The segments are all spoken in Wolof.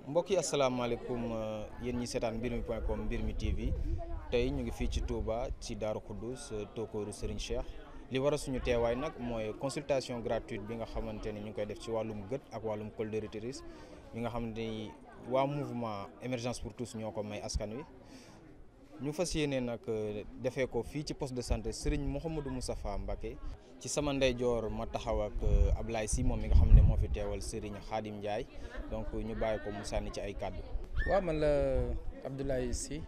mbokk yi asalaamaaleykum yéen ñi seetaan mbir mi point com mbir mi TV tey ñu ngi fii ci Touba ci Daaru Xuddus Tokooru Serigne Cheikh li war a suñu teewaay nag mooy consultation gratuite bi nga xamante ni ñu ngi koy def ci wàllum gët ak wàllum col de l'utérus bi nga xamante ni waa mouvement émergence pour tous ñoo ko may askan wi ñu fas yéene nag defee ko fii ci poste de santé Serigne Mouhamadou Moustapha Mbacké ci sama ndeyjoor ma taxaw ak Ablaye Sy moom mi nga xam ne moo fi teewal Serigne Khadim Ndiaye donc ñu bàyyi ko mu sànni ci ay kàddu. waaw man la Abdoulaye Sy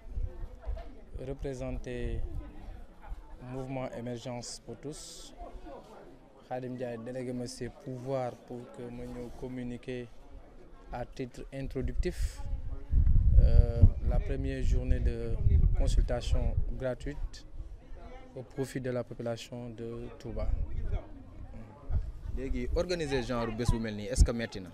représenté mouvement émergence pour tous Khadim Ndiaye délégué ma ses pouvoirs pour que ma ñëw communiquer à titre introductif euh, la première journée de consultation gratuite au profit de la population de Touba. léegi organiser genre bés bu mel nii est-ce que metti na.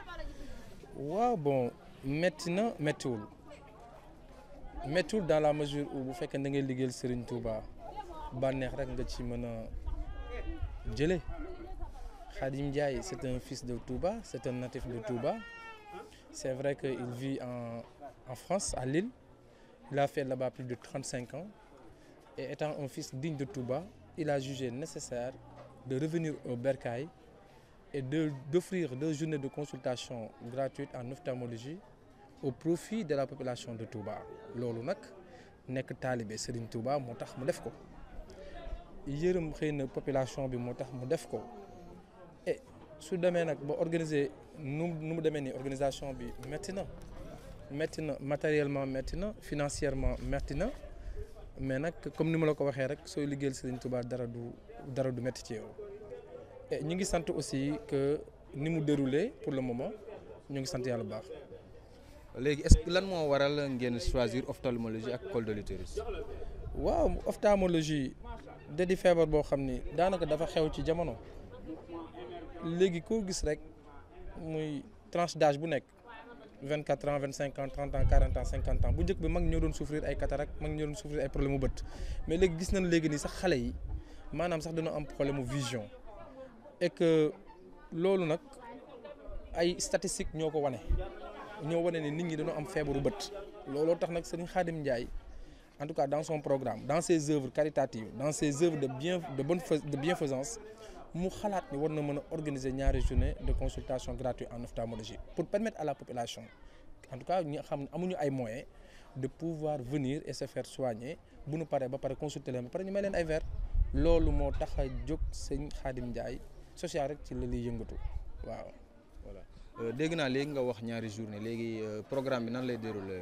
waaw bon metti na mettiwul mettiwul dans la mesure où bu fekkee da ngay liggéeyal Serigne Touba bànneex rek nga ci mën a jëlee Khadim Ndiaye c'est un fils de Touba c'est un natif de Touba c'est vrai qu'il vit en en France à Lille il a fait là-bas plus de 35 ans et étant un fils digne de Touba il a jugé nécessaire de revenir au Bercail et de d'offrir deux journées de consultation gratuite en ophtalmologie au profit de la population de Touba loolu nag nekk taalibe Serigne Touba moo tax mu def ko yërëm xëy na population bi moo tax mu def ko et su demee nag ba organiser nu nu mu demee nii organisation bi métti na métti na matériellement métti na financièrement métti na mais nag comme ni ma la ko waxee rek sooy liggéeyal Serigne Touba dara du dara du métti ci yow et ñu ngi sant aussi que ni mu déroulé pour le moment ñu ngi sant yàlla bu baax. léegi est-ce que lan moo waral ngeen choisir ophtalmologie ak col de l'utérus. waaw ophtalmologie da di feebar boo xam ni daanaka dafa xew ci jamono léegi koo gis rek muy tranche d'âge bu nekk vingt quatre ans vingt cinq ans trente ans quarante ans cinquante ans bu njëkk bi mag ñoo doon souffrir ay cataracte mag ñoo doon souffrir ay problème mu bët mais léegi gis nañ léegi nii sax xale yi maanaam sax dañoo am problème mu vision et que loolu nag ay statistiques ñoo ko wane ñoo wane ne nit ñi dañoo am feebaru bët looloo tax nag Serigne Khadim Ndiaye en tout cas dans son programme dans ses œuvres caritatives dans ses œuvres de bien de bonne de bienfaisance mu xalaat ni war na mën a organiser ñaari journée de consultation gratuite en ophtalmologie pour permettre à la population en tout cas ñi xam ne amuñu ay moyens de pouvoir venir et se faire soigner bu nu paree ba pare consulter leen ba pare ñu may leen ay verres loolu moo tax a jóg sëñ Khadim Ndiaye social rek ci la liy yëngatu waaw. voilà dégg naa léegi nga wax ñaari journée léegi programme bi nan lay dérouler.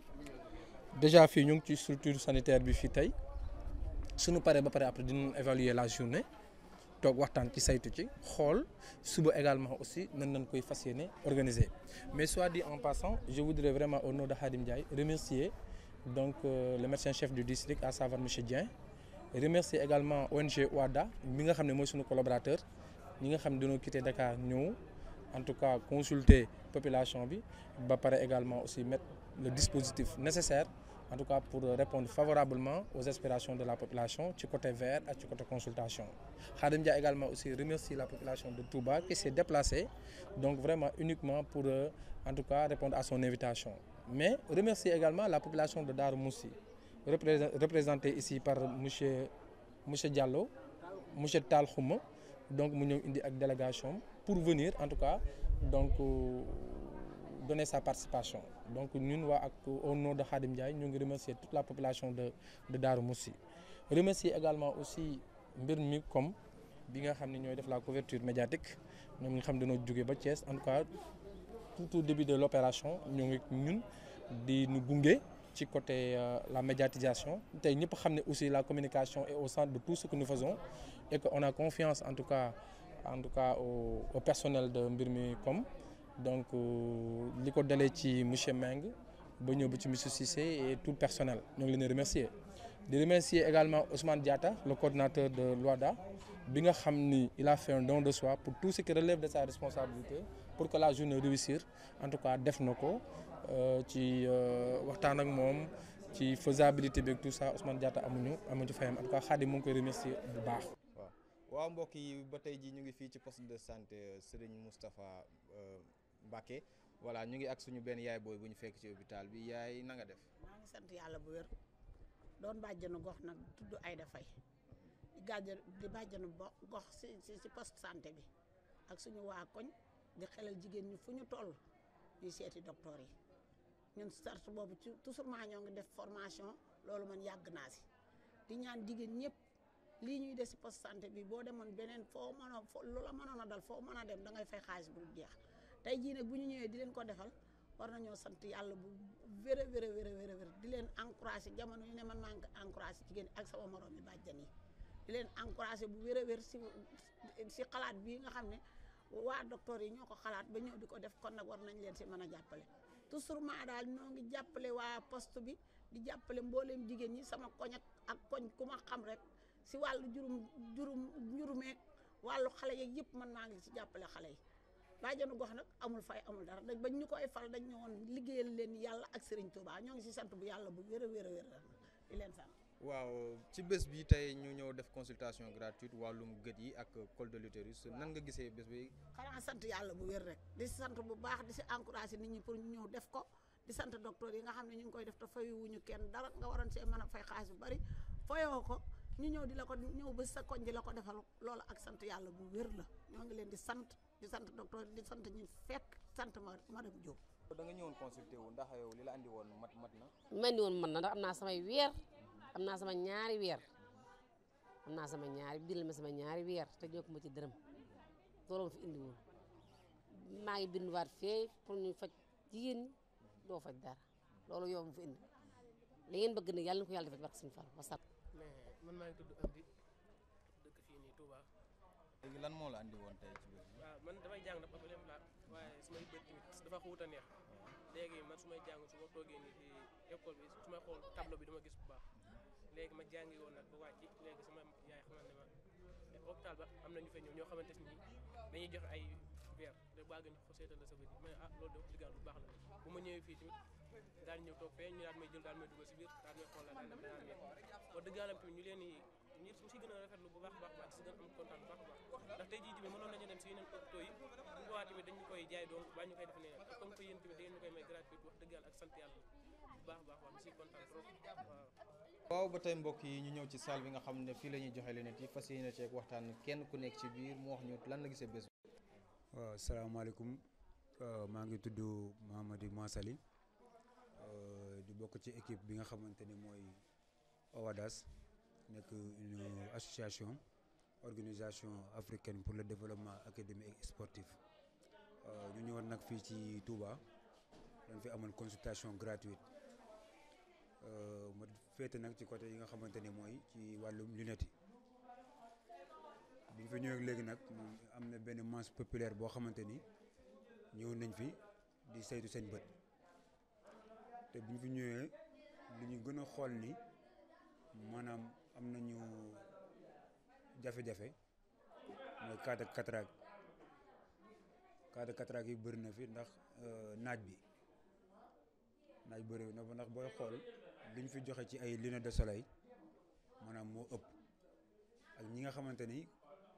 déjà fii ñu ngi ci structure sanitaire bi fii tey suñu paree ba pare après dinañ évaluer la journée toog waxtaan ci saytu ci xool suba également aussi nan nañ koy fas yéene organiser mais soit dit en passant je voudrais vraiment au nom de Khadim Ndiaye remercier donc euh, le médecin chef du district à savoir monsieur Dieng remercier également ONG OADA mi nga xam ne mooy suñu collaborateur ñi nga xam ne dañoo quitté Dakar ñëw en tout cas consulter population bi ba pare également aussi mettre le dispositif nécessaire en tout cas pour répondre favorablement aux aspirations de la population ci côté vert ak ci côté consultation Khadim Ndiaye également aussi remercie la population de Touba qui s'est déplacée donc vraiment uniquement pour euh, en tout cas répondre à son invitation mais remercie également la population de Darou Moussi représentée ici par monsieur monsieur Diallo monsieur Tall Khouma donc mu ñëw indi ak délégation pour venir en tout cas donc euh, donner sa participation donc ñun waa ak au nom de Khadim Ndiaye ñu ngi remercier toute la population de de Darou Moussi remercier également aussi mbir mi comme bi nga xam ne ñooy def la couverture médiatique ñoom nga xam dañoo jógee ba Thiès en tout cas tout au début de l'opération ñoo ngi ñun di ñu gunge ci côté euh, la médiatisation tey ñëpp xam ne aussi la communication est au centre de tout ce que nous faisons et que on a confiance en tout cas en tout cas au, au personnel de mbir mi comme donc li ko dalee ci monsieur Meng ba ñëw ba ci monsieur Cissé et tout le personnel ñoo ngi leen di remercier di remercier également Ousmane Diatta le coordinateur de l'OADA bi nga xam ni il a fait un don de soi pour tout ce qui relève de sa responsabilité pour que la journée réussir en tout cas def na ko ci waxtaan ak moom ci faisabilité bi ak tout ça Ousmane Diatta amuñu amuñu fayam en tout cas Khadim mu ngi koy remercier bu baax. waaw waaw mbokk yi ba tey ji ñu ngi fii ci poste de santé Serigne Moustapha Mbacké voilà ñu ngi ak suñu benn yaay booy bu ñu fekk ci hôpital bi yaay na nga def. maa ngi sant yàlla bu wér doon bàjjanu gox nag tudd Aïda Faye di gàjj di bàjjanu bo gox si si si poste santé bi ak suñu waa koñ di xelal jigéen ñi fu ñu toll ñuy seeti docteur yi ñun sart boobu ci toujours maa ñoo ngi def formation loolu man yàgg naa si di ñaan jigéen ñëpp lii ñuy def si poste santé bi boo demoon beneen foo mën a foo lu la mënoon a dal foo mën a dem da ngay fay xaalis bu dul jeex tey jii nag bu ñu ñëwee di leen ko defal war nañoo sant yàlla bu wér a wér a wér a wér a wér di leen encouragé jamono yu ne man maa ngi encouragé jigéen ak sama morom yi bàjjan yi di leen encouragé bu wér a wér si si xalaat bii nga xam ne waa docteur yi ñoo ko xalaat ba ñëw di ko def kon nag war nañ leen si mën a jàppale toujours maa daal ñoo ngi jàppale waa poste bi di jàppale mbooleem jigéen ñi sama koñ ak ak koñ ku ma xam rek si wàllu jurum jurum njurumeeg wàllu xale yeeg yëpp man maa ngi si jàppale xale yi bàjjanu gox nag amul fay amul dara dañ bañ ñu koy fal dañ ñëwoon liggéeyal leen yàlla ak Serigne Touba ñoo ngi si sant bu yàlla bu wér a wér a wér di leen sant. waaw ci bés bi tey ñu ñëw def consultation gratuite wàllum gët yi ak col de l'utérus nan nga gisee bés bi. xanaa sant yàlla bu wér rek di sant bu baax di si encouragé nit ñi pour ñu ñëw def ko di sant docteur yi nga xam ne ñu ngi koy def te fayuwuñu kenn dara nga waroon see mën a fay xaalis bu bari fayoo ko ñu ñëw di la ko ñëw ba sa koñ di la ko defal loolu ak sant yàlla bu wér la ñoo ngi leen di sant di sant docteur di sant ñi fekk sant ma madame Diop. da nga ñëwoon consulté wu ndax yow li la andi woon mat mat na. man ni woon man na ndax am naa samay weer am naa sama ñaari weer am naa sama ñaari bindal ma sama ñaari weer te ñoo ko ma ci dërëm loolu ma fi indi woon maa ngi binduwaat fee pour ñu faj jigéen ñi doo faj dara loolu yow ma fi indi li ngeen bëgg nag yàlla na ko yàlla defal barke suñu Fall wasalaam. mais man maa ngi tudd Amdi dëkk fii nii Touba léegi lan moo la andi woon tey ci bés bi. waaw man damay jàng na problème la waaye su may bët tamit dafa xuut a neex léegi man su may jàng su ma toogee nii ci école bi su may xool tableau bi dama gis bu baax léegi ma jàngi woon nag ba wàcc léegi sama yaay xamal ne ma hôpital ba am na ñu fa ñëw ñoo xamante ni dañuy joxe ay verre da bàgg ñu ko seetal la sa bët yi ma ne ah loolu de wax dëgg bu baax la bu ma ñëwee fii tamit daal ñëw toog fee ñu daal may jël daal may dugal si biir daal may xool la daal daal may wax dëgg yàlla tamit ñu leen di ñu si gën a rafetlu bu baax a baax baax si gën a am kontaan bu baax a baax ndax tey jii tamit mënoon nañu dem si yeneen hôpitaux yi bu boobaa tamit dañu koy jaay doon baa ñu koy def ne comme que yéen tamit da ngeen ñu koy may gratuit wax dëgg yàlla ak sant yàlla bu baax a baax wax si kontaan trop waaw waaw ba tey mbokk yi ñu ñëw ci salle bi nga xam ne fii la ñuy joxe lunettes yi fas yéene ceeg waxtaan kenn ku nekk ci biir mu wax ñu lan la gisee bés bi. waaw salaamaaleykum maa ngi tudd Mamadou Massali di bokk ci équipe bi nga xamante ni mooy OWADAS nekk une association organisation africaine pour le développement académique et sportif ñu ñëwoon nag fii ci Touba dañ fi amoon consultation gratuite ma féete nag ci côté yi nga xamante ni mooy ci wàllum lunettes yi bi ñu fi ñëwee léegi nag moom am na benn masse populaire boo xamante ni ñëw nañ fi di saytu seen bët te bi ñu fi ñëwee li ñu gën a xool ni maanaam am nañu jafe-jafe mooy cas de cataracte cas de cataracte yi bëri na fi ndax naaj bi naaj bëri na fa ndax booy xool li ñu fi joxe ci ay lunettes de soleil maanaam moo ëpp ak ñi nga xamante ni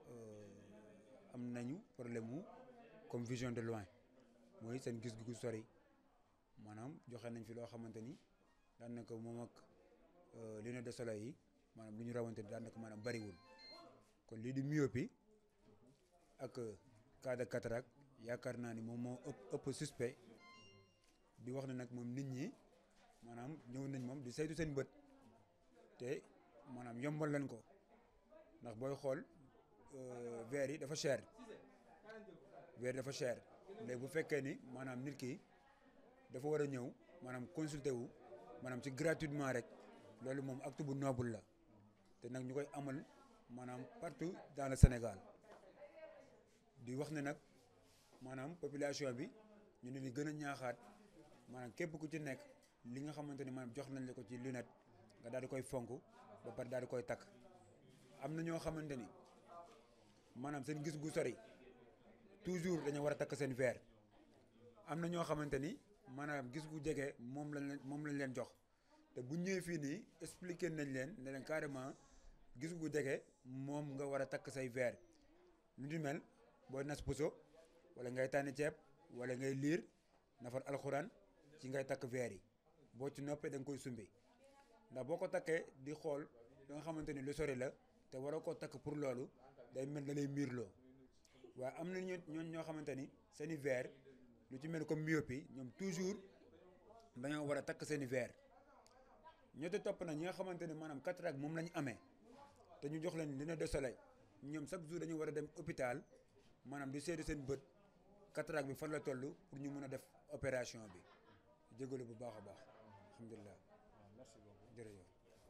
am nañu problème mu comme vision de loin mooy seen gis gu sori maanaam joxe nañ fi loo xamante ni daanaka moom ak lunettes de soleil yi maanaam lu ñu rawante daanaka maanaam bariwul kon lii di myopie ak cas de cataracte yaakaar naa ni moom moo ëpp ëpp suspect di wax ne nag moom nit ñi maanaam ñëw nañ moom di saytu seen bët te maanaam yombal lañ ko ndax booy xool verre yi dafa cher verre dafa cher léegi bu fekkee ni maanaam nit ki dafa war a ñëw maanaam consulter wu maanaam ci gratuitement rek loolu moom acte bu noble la te nag ñu koy amal maanaam partout dans le Sénégal di wax ne nag maanaam population bi ñu ne ni gën a ñaaxaat maanaam képp ku ci nekk li nga xamante ni maanaam jox nañ la ko ci lunette nga daal di koy fonk ba pare daal di koy takk am na ñoo xamante ni maanaam seen gis gu sori toujours dañoo war a takk seen verre am na ñoo xamante ni maanaam gis gu jege moom lañ leen moom lañ leen jox te bu ñëwee fii nii expliqué nañ leen ne leen carrément gis gu jege moom nga war a takk say verre lu ñu mel booy nas puso wala ngay tànni ceeb wala ngay liir nafar alxuraan ci ngay takk verre yi boo ci noppee da nga koy sumbi ndax boo ko takkee di xool da nga xamante ni lu sori la te waroo koo takk pour loolu day mel da lay miirloo waaye am na ñoo ñoo xamante ni seen i verre lu ci mel comme myopie ñoom toujours dañoo war a takk seen i verre ñoo te topp nag ñi nga xamante ne maanaam cataracte moom la ñu amee te ñu jox leen lunettes de soleil ñoom chaque jour dañu war a dem hôpital maanaam di seetu seen bët cataracte bi fan la toll pour ñu mën a def opération bi jégalu bu baax a baax alhamdulilah jërëjëf.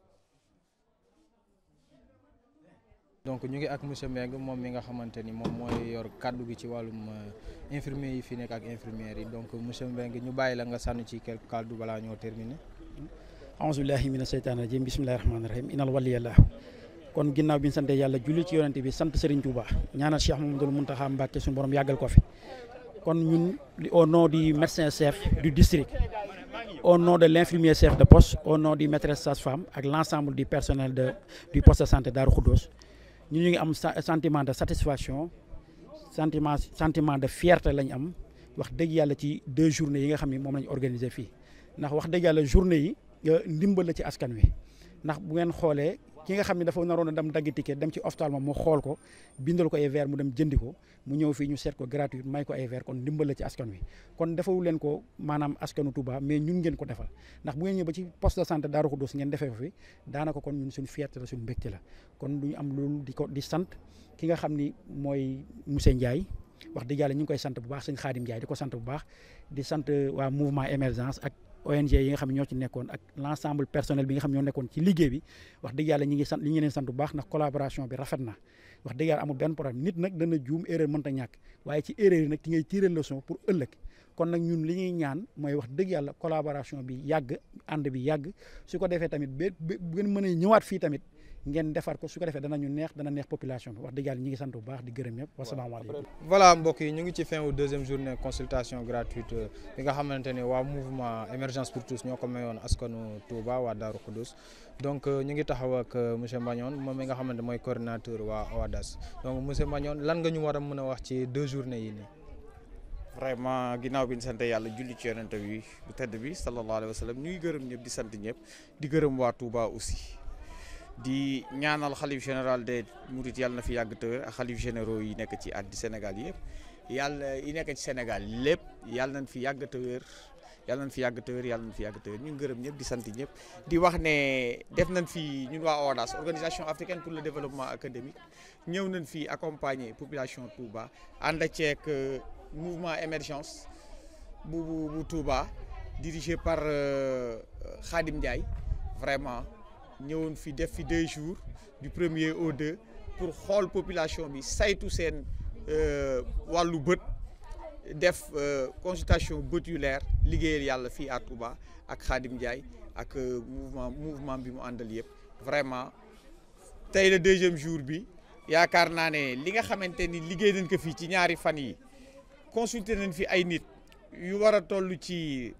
donc ñu ngi ak monsieur Mbengue moom mi nga xamante ni moom mooy yor kàddu gi ci wàllum infirmier yi fi nekk ak infirmières yi donc monsieur Mbengue ñu bàyyi la nga sànni ci quelque kàddu balaa ñoo terminer. aousubillahi mina seytaani rajim bismillahi rahmaani rahim inal waliyallah kon ginnaaw bi ñu sante yàlla julli ci yonente bi sant Serigne Touba ñaanal Cheikh Mamadou Mountakha Mbacké suñu borom yàggal ko fi kon ñun au nom du médecin chef du district au nom de l'infirmier chef de poste au nom du maîtresse sage-femme ak l'ensemble du personnel de du poste de santé Darou Khoudoss ñu ñu ngi am sentiment de satisfaction sentiment sentiment de fierté lañ am wax dëgg yàlla ci deux journées yi nga xam ne moom lañ organiser fii ndax wax dëgg yàlla journée yi ndimbal la ci askan wi ndax bu ngeen xoolee ki nga xam ne dafa naroon a dem dagg ticket dem ci ophtalmo mu xool ko bindal ko ay verre mu dem jëndi ko mu ñëw fii ñu seet ko gratuit may ko ay verre kon ndimbal la ci askan wi kon defawu leen ko maanaam askanu Touba mais ñun ngeen ko defal ndax bu ngeen ñëw ba ci poste de santé Darou Khoudoss ngeen defee ko fi daanaka kon ñun suñu fierté la suñu mbégte la kon duñu am loolu di ko di sant ki nga xam ni mooy monsieur Ndiaye wax dëgg yàlla ñu ngi koy sant bu baax sëñ Khadim Ndiaye di ko sant bu baax di sant waa mouvement émergence ak ONG yi nga xam ne ñoo ci nekkoon ak l' ensemble personnel bi nga xam ñoo nekkoon ci liggéey bi wax dëgg yàlla ñi ngi sant li ñu leen sant bu baax ndax collaboration bi rafet na wax dëgg yàlla amul benn problème nit nag dana juum erreur mënta ñàkk waaye ci erreur yi nag ci ngay tirer leçon pour ëllëg kon nag ñun li ñuy ñaan mooy wax dëgg yàlla collaboration bi yàgg ànd bi yàgg su ko defee tamit ba bu ngeen mën a ñëwaat fii tamit ngeen defar ko su ko defee danañu neex dana neex population bi wax dëgg yàlla ñi ngi sant bu baax di gërëm ñëpp wasalaamaaleykum voilà mbokk yi ñu ngi ci fin wu deuxième journée consultation gratuite bi nga xamante ne waa mouvement émergence pour tous ñoo ko mayoon askanu Touba waa Darou Khoudoss donc ñu ngi taxaw ak monsieur Mbagnon moom mi nga xamante mooy coordinateur waa OADAS donc monsieur Mbagnon lan nga ñu war a mën a wax ci deux journées yi nii. vraiment ginnaaw bi ñu sant yàlla julli ci yonent bi bu tedd bi sallallahu alayhi wa sallam ñu ngi gërëm ñëpp di sant ñëpp di gërëm waa Touba aussi. di ñaanal xalif général des Mourides yàlla na fi yàgg tëwër ak xalif généraux yi nekk ci àddi Sénégal yëpp yàlla yi nekk ci Sénégal lépp yàlla nañ fi yàgg tëwër yàlla nañ fi yàgg tëwër yàlla nañ fi yàgg tëwër ñu ngi gërëm ñëpp di sant ñëpp di wax ne def nañ fi ñun waa OADAS organisation africaine pour le développement académique ñëw nañ fi accompagner population Touba ànd ceeg mouvement émergence bu bu bu Touba dirigé par Khadim Ndiaye vraiment ñëwoon fi def fi deux jours du premier au deux pour xool population bi saytu seen wàllu bët def consultation bët yu leer liggéeyal yàlla fii à Touba ak Khadim Ndiaye ak mouvement mouvement bi mu àndal yëpp vraiment tey le deuxième jour bi yaakaar naa ne li nga xamante ni liggéey nañ ko fii ci ñaari fan yi consulter nañ fi ay nit yu war a toll ci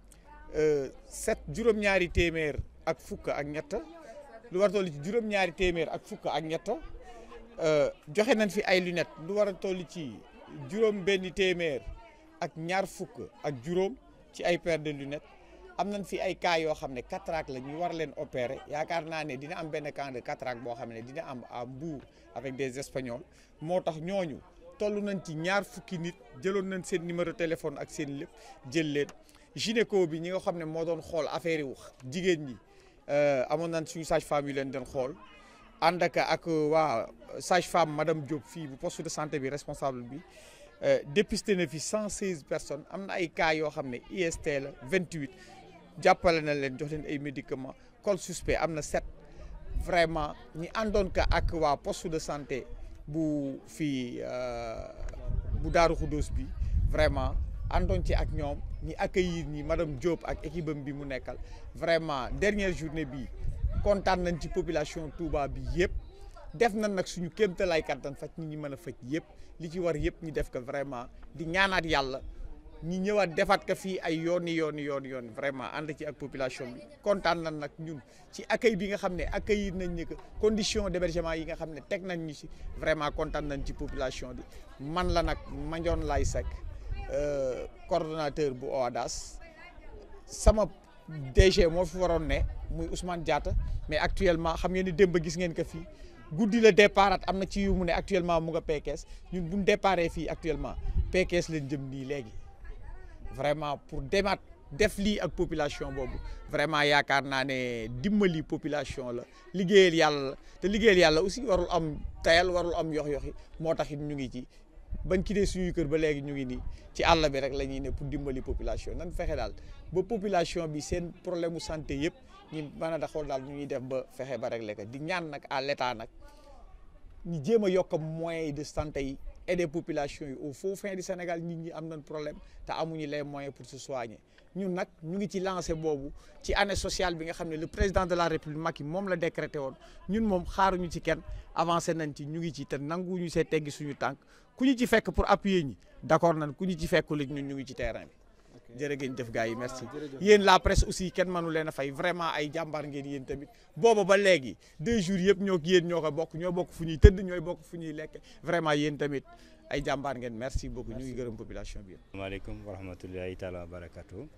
sept juróom-ñaari téeméer ak fukk ak ñett lu war a toll ci juróom-ñaari téeméer ak fukk ak ñett joxe nañ fi ay lunettes lu war a toll ci juróom benn téeméer ak ñaar fukk ak juróom ci ay paire de lunettes am nañ fi ay cas yoo xam ne cataracte la ñu war leen opérer yaakaar naa ne dina am benn cas de cataracte boo xam ne dina am à Mbour avec des espagnols moo tax ñooñu toll nañ ci ñaar fukki nit jëloon nañ seen numéro téléphone ak seen lépp jël leen gynéco bi ñi nga xam ne moo doon xool affaire yi jigéen ñi amoon nañ suñu sage femme yu leen doon xool ànd ak ak waa sage femme madame Diop fii bu poste de santé bi responsable bi dépisté na fi 116 personnes am na ay cas yoo xam ne IST la 28 jàppale na leen jox leen ay médicaments col suspect am na 7 vraiment ñi àndoon ka ak waa poste de santé bu fii bu Darou Khoudoss bi vraiment àndoon ci ak ñoom ñi accueillir ñi madame Diop ak équipe am bi mu nekkal vraiment dernière journée bi kontaan nañ ci population Touba bi yëpp def nañ nag suñu kéemtalaay kattan faj ñi ñi mën a faj yëpp li ci war yëpp ñu def ko vraiment di ñaanaat yàlla ñi ñëwaat defaat ko fii ay yooni yooni yooni yoon vraiment ànd ci ak population bi kontaan nañ nag ñun ci accueil bi nga xam ne accueillir nañ ni que condition d'hébergement yi nga xam ne teg nañ ñu si vraiment kontaan nañ ci population bi man la nag Mandione Laye Seck coordonnateur bu OADAS sama DG moo fi waroon ne muy Ousmane Diatta mais actuellement xam ngeen ni démb gis ngeen ko fii guddi la départ am na ci yu mu ne actuellement mu nga Pekes ñun bu ñu déparé fii actuellement Pekes leen jëm nii léegi vraiment pour demaat def lii ak population boobu vraiment yaakaar naa ne dimbali population la liggéeyal yàlla la te liggéeyal yàlla aussi warul am tayal warul am yox-yoxi moo tax it ñu ngi ci bañ ki dee suñuy kër ba léegi ñu ngi nii ci àll bi rek la ñuy ne pour dimbali population nan fexe daal ba population bi seen problème mu santé yëpp ñu mën a daxool daal ñu ñuy def ba fexe ba régler ko di ñaan nag à l'état nag ñu jéem a yokk moyens de santé yi aider population yi au faux fin du Sénégal nit ñi am nañ problème te amuñu les moyens pour se soigner ñun nag ñu ngi ci lancé boobu ci année sociale bi nga xam ne le président de la république Macky moom la décrété woon ñun moom xaaruñu ci kenn avancé nañ ci ñu ngi ci te nanguwuñu see teggi suñu tànk ku ñu ci fekk pour appuyer ñi d'accord nañ ku ñu ci fekkul ñun ñu ngi ci terrain bi jërë ngeen jëf gars yi merci yéen la presse aussi kenn mënu leen a fay vraiment ay jàmbaar ngeen yéen tamit booba ba léegi deux jours yëpp ñoo yéen ñoo ko bokk ñoo bokk fu ñuy tëdd ñooy bokk fu ñuy lekk vraiment yéen tamit ay jàmbaar ngeen merci beaucoup ñu ngi gërëm population bi yëpp. maaleykum wa rahmatullahi taala wa barakatu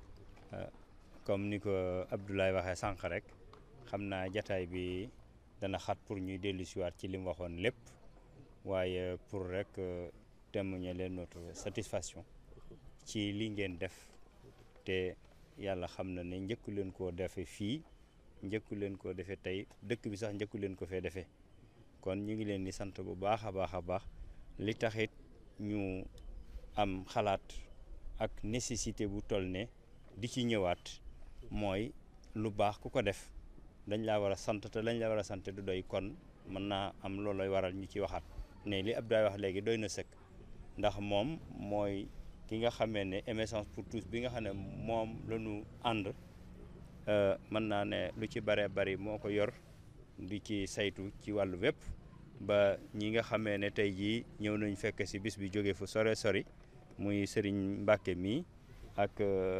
comme ni ko Abdoulaye waxee sànq rek xam naa jataay bi dana xat pour ñuy dellu siwaat ci li mu waxoon lépp waaye pour rek témoigner leen notre satisfaction ci li ngeen def te yàlla xam na ne njëkku leen koo defe fii njëkku leen koo defee tey dëkk bi sax njëkku leen ko fee defee kon ñu ngi leen di sant bu baax a baax a baax li taxit ñu am xalaat ak nécessité bu toll ne di ci ñëwaat mooy lu baax ku ko def dañ laa war a sant te dañ la war a sant du doy kon mën naa am loolooy waral ñu ci waxaat ne li Abdoulaye wax léegi doy na sëkk ndax moom mooy ki nga xamee ne émergence pour tous bi nga xam ne moom la ñu ànd mën naa ne lu ci bare bari moo ko yor di ci saytu ci wàllu wépp ba ñi nga xamee ne tey jii ñëw nañ fekk si bis bi jóge fu sore sori muy Serigne Mbacke mii ak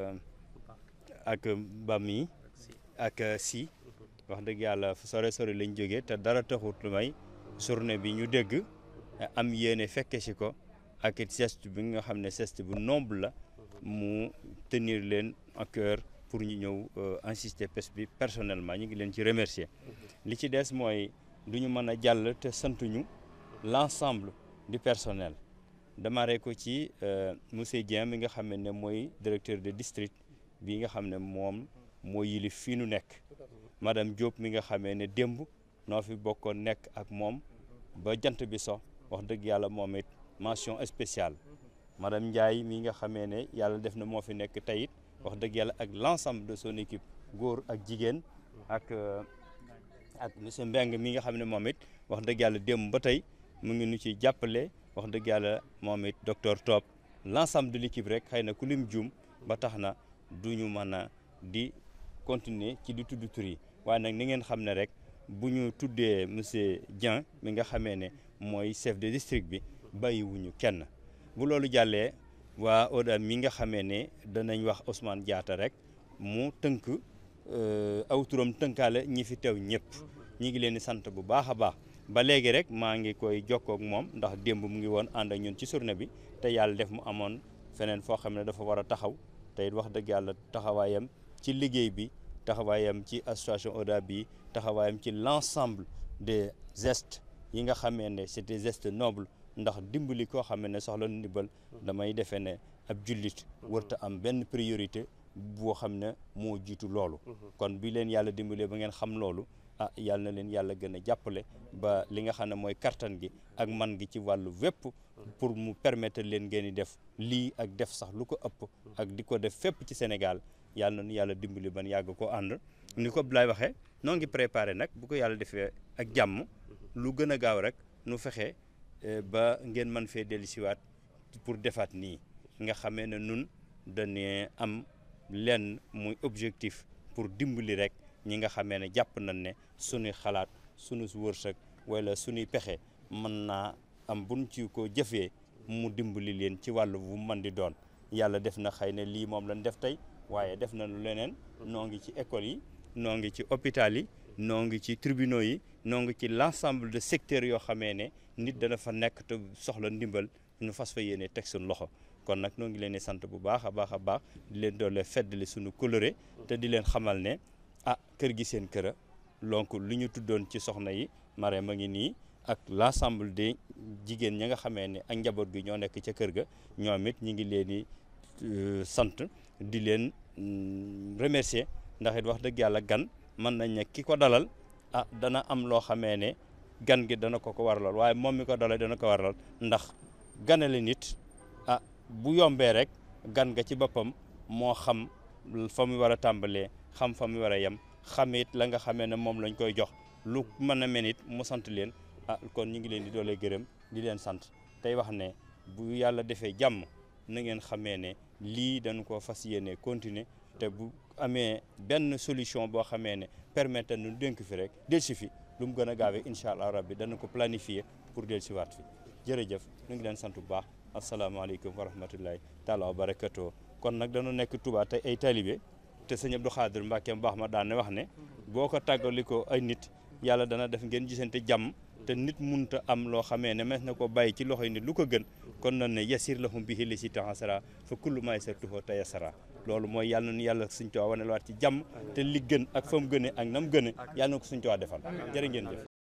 ak ba mii ak si wax dëgg yàlla fu sore sori lañ jógee te dara taxut lu may journée bi ñu dégg am yéene fekke si ko ak it geste bi nga xam ne geste bu noble la mu tenir leen à cœur pour ñu ñëw insister pes bi personnellement ñu ngi leen ci remercier li ci des mooy du ñu mën a jàll te santuñu l'ensemble du personnel démarré ko ci monsieur Dieng mi nga xam ne mooy directeur de district bi nga xam ne moom moo yilif fii nu nekk madame Diop mi nga xamee ne démb noo fi bokkoon nekk ak moom ba jant bi so wax dëgg yàlla moom it mention spéciale madame Ndiaye mi nga xamee ne yàlla def na moo fi nekk teyit wax dëgg yàlla ak l'ensemble de son équipe góor ak jigéen ak ak monsieur Mbeng mi nga xam ne moom it wax dëgg yàlla démb ba tey mu ngi nu ci jàppale wax dëgg yàlla moom it docteur Top l'ensemble de l'équipe rek xëy na ku lim juum ba tax na du ñu mën a di continuer ci di tudd tur yi waaye nag ni ngeen xam ne rek bu ñu tuddee monsieur Dieng mi nga xamee ne mooy chef de district bi bàyyiwuñu kenn bu loolu jàllee waa ODA mi nga xamee ne danañ wax Ousmane Diatta rek mu tënk aw turam tënkaale ñi fi teew ñëpp ñi ngi leen di sant bu baax a baax ba léegi rek maa ngi koy jokkoo ak moom ndax démb mu ngi woon ànd ak ñun ci journée bi te yàlla def mu amoon feneen foo xam ne dafa war a taxaw te it wax dëgg yàlla taxawaayam ci liggéey bi taxawaayam ci association ODA bi taxawaayam ci l'ensemble des gestes yi nga xamee ne c'est des gestes nobles ndax dimbali koo xam ne soxla ndimbal damay defee ne ab jullit warta am benn priorité boo xam ne moo jiitu loolu kon bi leen yàlla dimbalee ba ngeen xam loolu ah yàlla na leen yàlla gën a jàppale ba li nga xam ne mooy kattan gi ak man gi ci wàllu wépp pour mu permettre leen ngeen di def lii ak def sax lu ko ëpp ak di ko def fépp ci Sénégal yàlla na nu yàlla dimbali ban yàgg ko ànd ni ko Abdoulaye waxee noo ngi préparé nag bu ko yàlla defee ak jàmm lu gën a gaaw rek nu fexe ba ngeen mën fee dellusiwaat pour defaat nii nga xamee ne nun dañu am lenn muy objectif pour dimbali rek ñi nga xamee ne jàpp nañ ne suñuy xalaat suñu wërsëg wala suñuy pexe mën naa am buñ ci ko jëfee mu dimbali leen ci wàllu bu mën di doon yàlla def na xëy ne lii moom lañ def tey waaye def na lu leneen noo ngi ci école yi noo ngi ci hôpital yi noo ngi ci tribunaux yi noo ngi ci l'ensemble de secteurs yoo xamee ne nit dana fa nekk te soxla ndimbal ñu fas fa yéene teg suñu loxo kon nag noo ngi leen di sant bu baax a baax a baax di leen doole feddali suñu coloré te di leen xamal ne ah kër gi seen kër a donc lu ñu tuddoon ci soxna yi Marème a ngi nii ak l'ensemble des jigéen ñi nga xamee ne ak njaboot gi ñoo nekk ca kër ga ñoom it ñi ngi leen di sant di leen remercier ndax it wax dëgg yàlla gan mën nañ ne ki ko dalal ah dana am loo xamee ne gan gi dana ko ko waralal waaye moom mi ko dalal dana ko waralal ndax ganale nit ah bu yombee rek gan nga ci boppam moo xam fa mu war a tàmbalee xam fa mu war a yem xam it la nga xamee ne moom lañ koy jox lu mën a mel it mu sant leen ah kon ñu ngi leen di doole gërëm di leen sant tey wax ne bu yàlla defee jàmm na ngeen xamee ne lii dañu ko fas yéene continuer te bu amee benn solution boo xamee ne permettre nu dénk fi rek del si fi lu mu gën a gaawee incha allah rabbi dana ko planifier pour del si waat fi jërëjëf ñu ngi leen sant bu baax asalaamaaleykum wa rahmatullahi taala wa barakatuh kon nag dañu nekk Touba te ay talibé te sëñ Abdou Khadir Mbacke mu baax ma daan ne wax ne boo ko tàggali ko ay nit yàlla dana def ngeen gisante jàmm te nit munta am loo xamee ne mes na ko bàyyi ci loxoy nit lu ko gën kon nan ne yasir lahum bihi li si taxasara fa kullu ma yasartuhu tayasara loolu mooy yàlla na yàlla suñ tuwaa wane waat ci jàmm te li gën ak fa mu gëne ak na mu gëne yàlla na ko suñ tuwaa defal jërë ngeen jëf